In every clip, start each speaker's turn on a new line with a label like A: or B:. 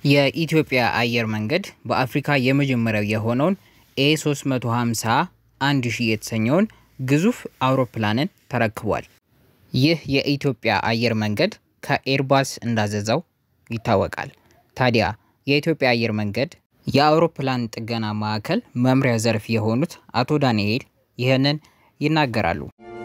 A: የኢትዮጵያ አየር መንገድ በአፍሪካ የመጀመሪያው የሆነውን ኤ 350 1000 የተሰኘውን ግዙፍ አውሮፕላንን ተረክቧል። ይህ የኢትዮጵያ አየር መንገድ ከኤርባስ እንዳዘዘው ይታወቃል። ታዲያ የኢትዮጵያ አየር መንገድ የአውሮፕላን ጥገና ማዕከል መምሪያ ዘርፍ የሆኑት አቶ ዳንኤል ይህንን ይናገራሉ።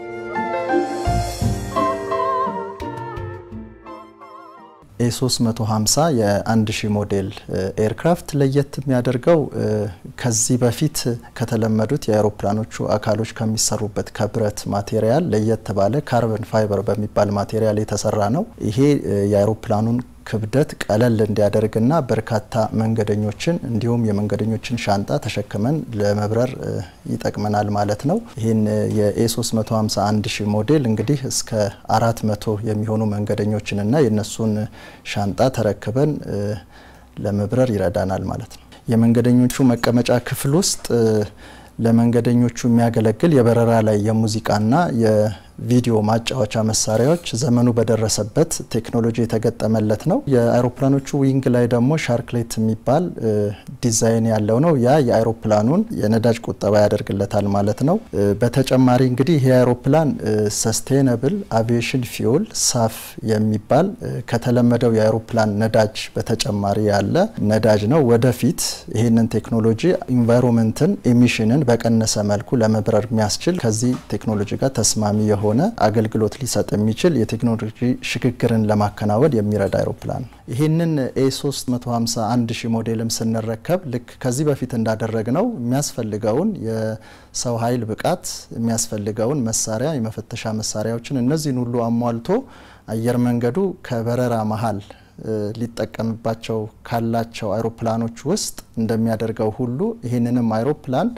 B: ኤ350 የ1000 ሞዴል ኤርክራፍት ለየት የሚያደርገው ከዚህ በፊት ከተለመዱት የአውሮፕላኖቹ አካሎች ከሚሰሩበት ከብረት ማቴሪያል ለየት ባለ ካርበን ፋይበር በሚባል ማቴሪያል የተሰራ ነው። ይሄ የአውሮፕላኑን ክብደት ቀለል እንዲያደርግና በርካታ መንገደኞችን እንዲሁም የመንገደኞችን ሻንጣ ተሸክመን ለመብረር ይጠቅመናል ማለት ነው። ይህን የኤ350 1000 ሞዴል እንግዲህ እስከ 400 የሚሆኑ መንገደኞችንና የነሱን ሻንጣ ተረክበን ለመብረር ይረዳናል ማለት ነው። የመንገደኞቹ መቀመጫ ክፍል ውስጥ ለመንገደኞቹ የሚያገለግል የበረራ ላይ የሙዚቃና የቪዲዮ ማጫወቻ መሳሪያዎች ዘመኑ በደረሰበት ቴክኖሎጂ የተገጠመለት ነው። የአይሮፕላኖቹ ዊንግ ላይ ደግሞ ሻርክሌት የሚባል ዲዛይን ያለው ነው። ያ የአይሮፕላኑን የነዳጅ ቁጠባ ያደርግለታል ማለት ነው። በተጨማሪ እንግዲህ ይህ አይሮፕላን ሰስቴነብል አቪዬሽን ፊውል ሳፍ የሚባል ከተለመደው የአይሮፕላን ነዳጅ በተጨማሪ ያለ ነዳጅ ነው። ወደፊት ይህንን ቴክኖሎጂ ኢንቫይሮንመንትን ኤሚሽንን በቀነሰ መልኩ ለመብረር የሚያስችል ከዚህ ቴክኖሎጂ ጋር ተስማሚ የሆነ አገልግሎት ሊሰጥ የሚችል የቴክኖሎጂ ሽግግርን ለማከናወን የሚረዳ አይሮፕላን ነው። ይህንን ኤ350 1000 ሞዴልም ስንረከብ ልክ ከዚህ በፊት እንዳደረግ ነው የሚያስፈልገውን የሰው ኃይል ብቃት የሚያስፈልገውን መሳሪያ የመፈተሻ መሳሪያዎችን እነዚህን ሁሉ አሟልቶ አየር መንገዱ ከበረራ መሀል ሊጠቀምባቸው ካላቸው አይሮፕላኖች ውስጥ እንደሚያደርገው ሁሉ ይህንንም አይሮፕላን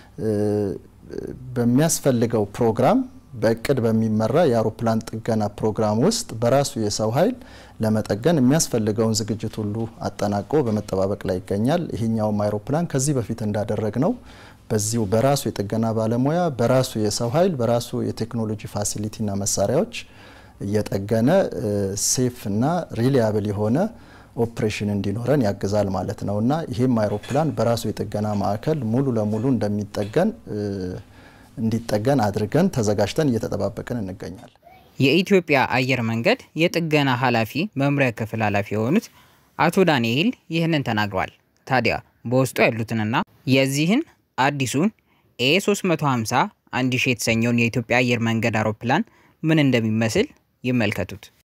B: በሚያስፈልገው ፕሮግራም በእቅድ በሚመራ የአውሮፕላን ጥገና ፕሮግራም ውስጥ በራሱ የሰው ኃይል ለመጠገን የሚያስፈልገውን ዝግጅት ሁሉ አጠናቆ በመጠባበቅ ላይ ይገኛል። ይሄኛውም አይሮፕላን ከዚህ በፊት እንዳደረግ ነው በዚሁ በራሱ የጥገና ባለሙያ በራሱ የሰው ኃይል በራሱ የቴክኖሎጂ ፋሲሊቲና መሳሪያዎች እየጠገነ ሴፍ እና ሪሊያብል የሆነ ኦፕሬሽን እንዲኖረን ያግዛል ማለት ነው እና ይህም አይሮፕላን በራሱ የጥገና ማዕከል ሙሉ ለሙሉ እንደሚጠገን እንዲጠገን አድርገን ተዘጋጅተን እየተጠባበቅን እንገኛለን።
A: የኢትዮጵያ አየር መንገድ የጥገና ኃላፊ መምሪያ ክፍል ኃላፊ የሆኑት አቶ ዳንኤል ይህንን ተናግረዋል። ታዲያ በውስጡ ያሉትንና የዚህን አዲሱን ኤ 350 1000 የተሰኘውን የኢትዮጵያ አየር መንገድ አውሮፕላን ምን እንደሚመስል ይመልከቱት።